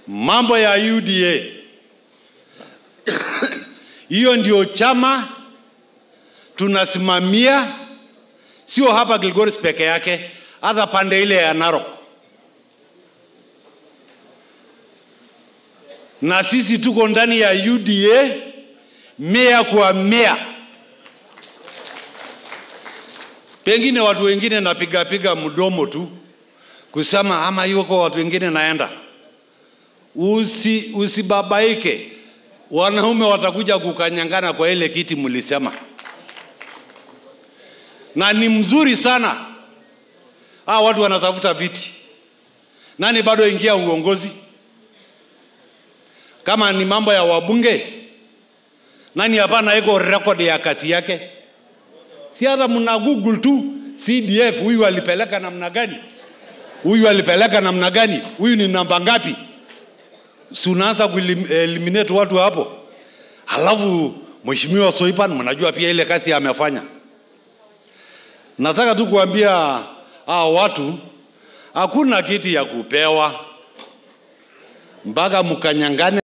mambo ya UDA hiyo ndio chama tunasimamia, sio hapa Kilgoris peke yake, hata pande ile ya Narok. Na sisi tuko ndani ya UDA mea kwa mea. Pengine watu wengine napiga piga mdomo tu kusema ama yuko watu wengine naenda. Usi, usibabaike, wanaume watakuja kukanyangana kwa ile kiti mlisema, na ni mzuri sana. Hawa watu wanatafuta viti, nani bado ingia uongozi? Kama ni mambo ya wabunge, nani hapana iko record ya kazi yake? Si hata mna Google tu CDF, huyu alipeleka namna gani, huyu alipeleka namna gani, huyu ni namba ngapi? Si unaanza kueliminate watu hapo, halafu Mheshimiwa Soipan, mnajua pia ile kazi amefanya. Nataka tu kuambia hao watu, hakuna kiti ya kupewa mpaka mkanyangane